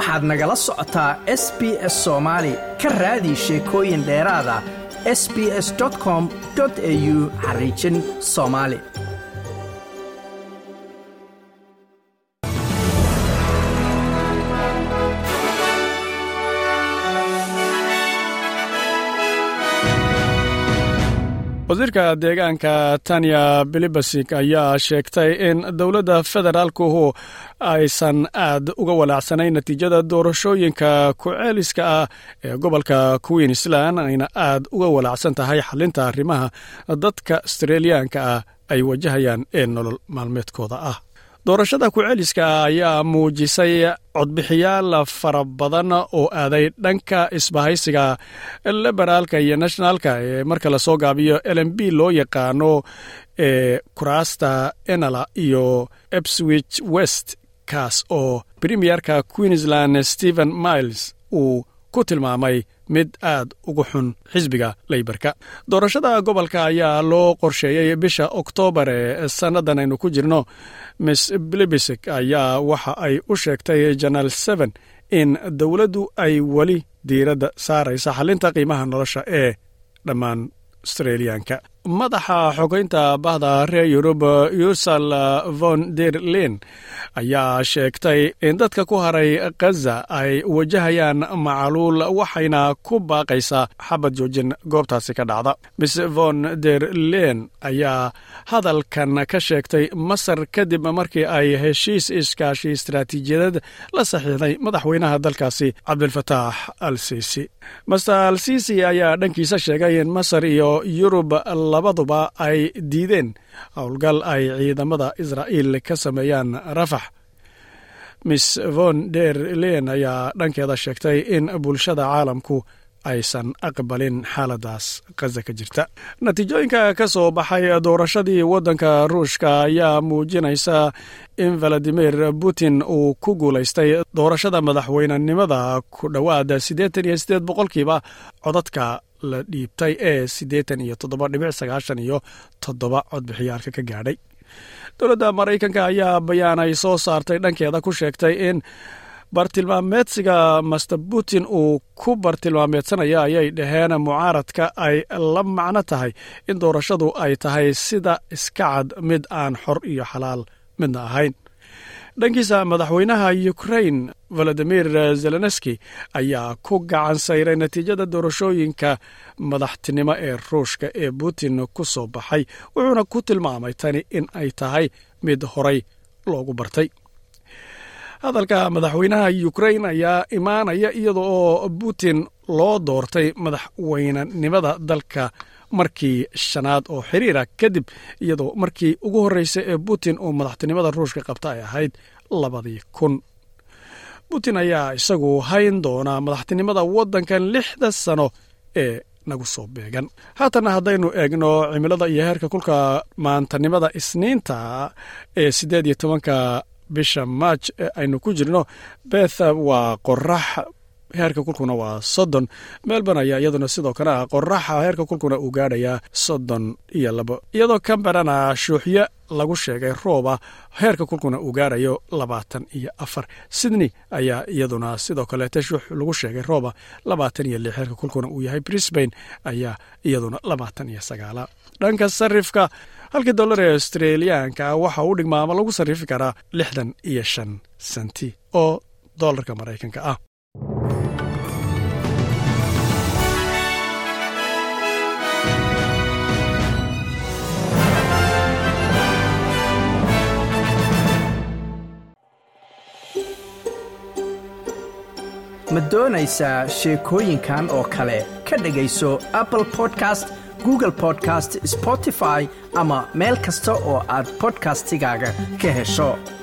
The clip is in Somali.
waxaad nagala socotaa s b s soomaali ka raadi sheekooyin dheeraada s b s com au xariijin soomaali wasiirka deegaanka tanya bilibasik ayaa sheegtay in dowladda federaalkuhu aysan aad uga walaacsanayn natiijada doorashooyinka ku-ceeliska ah ee gobolka queensland ayna aad uga walaacsan tahay xalinta arrimaha dadka australiyaanka ah ay wajahayaan ee nolol maalmeedkooda ah doorashada ku-celiska ayaa muujisay codbixiyaal fara badan oo aaday dhanka isbahaysiga liberaalka iyo nationalka ee marka lasoo gaabiyo lm b loo yaqaano ee kuraasta enala iyo epswich west kaas oo premierka queensland stephen miles uu ku tilmaamay mid aad ugu xun xisbiga leybarka doorashada gobolka ayaa loo qorsheeyey bisha oktoobar ee sannadan aynu ku jirno miss blibisik ayaa waxa ay u sheegtay janal seven in dowladdu ay weli diiradda saaraysa xalinta qiimaha nolosha ee dhammaan australiyaanka madaxa xogeynta bahda reer yurub yusal von der len ayaa sheegtay in dadka ku haray khaza ay wajahayaan macaluul waxayna ku baaqaysaa xabad joojin goobtaasi ka dhacda miss von der len ayaa hadalkan ka sheegtay masar kadib markii ay heshiis iskaashi istaraatiijiyadeed la saxiixday madaxweynaha dalkaasi cabdilfataax al siisi master al siisi ayaa dhankiisa sheegay in masar iyo yurub labaduba ay diideen howlgal ay ciidamada israa'iil ka sameeyaan rafax miss von der len ayaa dhankeeda sheegtay in bulshada caalamku aysan aqbalin xaaladaas khaza ka jirta natiijooyinka ka soo baxay doorashadii waddanka ruushka ayaa muujinaysa in valadimir putin uu ku guulaystay doorashada madaxweynenimada ku dhowaad siddeetan iyo siddeed boqolkiiba codadka la dhiibtay ee siddeetan iyo toddoba dhibic sagaashan iyo toddoba codbixiyaalka ka gaadhay dowladda maraykanka ayaa bayaan ay soo saartay dhankeeda ku sheegtay in bartilmaameedsiga master putin uu ku bartilmaameedsanaya ayay dhaheen mucaaradka ay la macno tahay in doorashadu ay tahay sida iska cad mid aan xor iyo xalaal midna ahayn dhankiisa madaxweynaha ukrain valadimir zelenski ayaa ku gacan sayray natiijada doorashooyinka madaxtinimo ee ruushka ee putin ku soo baxay wuxuuna ku tilmaamay tani in ay tahay mid horay loogu bartay hadalka madaxweynaha ukrain ayaa imaanaya iyada oo putin loo doortay madaxweynenimada dalka markii shanaad oo xiriira kadib iyadoo markii ugu horreysay ee putin uu madaxtinimada ruushka qabta ay ahayd labadii kun putin ayaa isagu hayn doonaa madaxtinimada waddankan lixda sano ee nagu soo beegan haatanna haddaynu eegno cimilada iyo heerka kulka maantanimada isniinta ee siddeed iyo tobanka bisha maaj ee aynu ku jirno beth waa qorax heerka kulkuna waa soddon melbourne ayaa iyaduna sidoo kale ah qoraxa heerka kulkuna uu gaadhayaa soddon iyo labo iyadoo camberana shuuxyo lagu sheegay rooba heerka kulkuna uu gaadhayo labaatan iyo afar sydney ayaa iyaduna sidoo kaleete shuux lagu sheegay rooba labaatan iyo lix heerka kulkuna uu yahay brisbane ayaa iyaduna labaatan iyo sagaala dhanka sarifka halkii dollar ee australiyaanka waxa uu dhigmaa ama lagu sarrifi karaa lixdan iyo shan senti oo dollarka maraykanka ah ma doonaysaa sheekooyinkan oo kale ka dhegayso apple podcast google podcast spotify ama meel kasta oo aad bodkastigaaga ka hesho